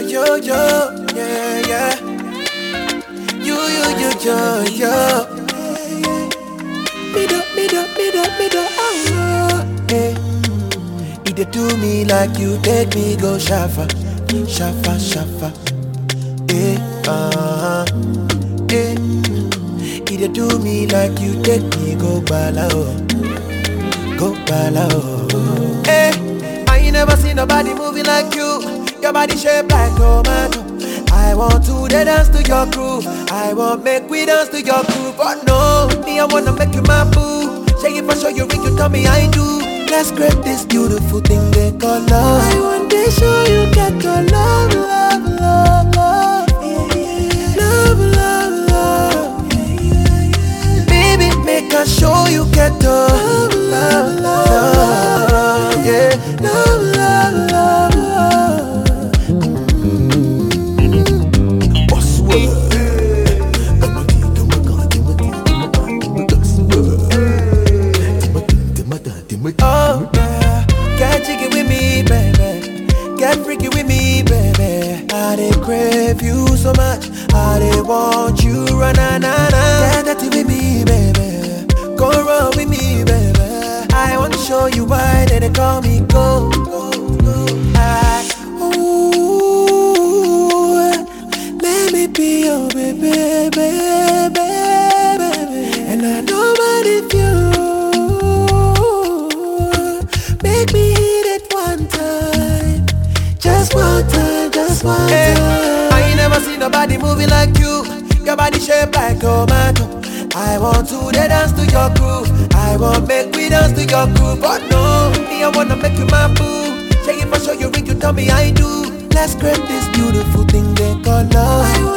yo, yo, yeah, yeah. You, you, you, yo, yo. Me do, me do, me do, me do, oh, yeah. You dey do me like you take me go shafa, shafa, shafa. Eh, uh-huh. Eh. You dey do me like you take me go bala oh, go bala oh. Eh, I ain't never seen nobody moving like you. Your body shaped like tomato. I want to dey dance to your groove. I want make we dance to your groove. But no, me I wanna make you my boo. Shake it for sure you ring, you tell me I do. Let's create this beautiful thing they call love. I want to show you get your love, love, love, love. Love, love, love. Baby, make I show you get the love, love, love. Yeah, love, love, love, love. Oh, yeah. Get jiggy with me, baby. Get freaky with me, baby. I dey crave you so much. I dey want you, run na na na. Get dirty with me, baby. Go run with me, baby. I want to show you why they dey call me go. I, ooh, let me be your baby, baby, baby. And I know what if you make me hit it one time, just one time, just one time. I ain't never seen nobody moving like you. Your body shaped like tomato. I want to dey dance to your groove. I want make we dance to your groove. But no, me I wanna make you my boo. Shake it for sure you ring, you tell me I do. Let's create this beautiful thing they call love. I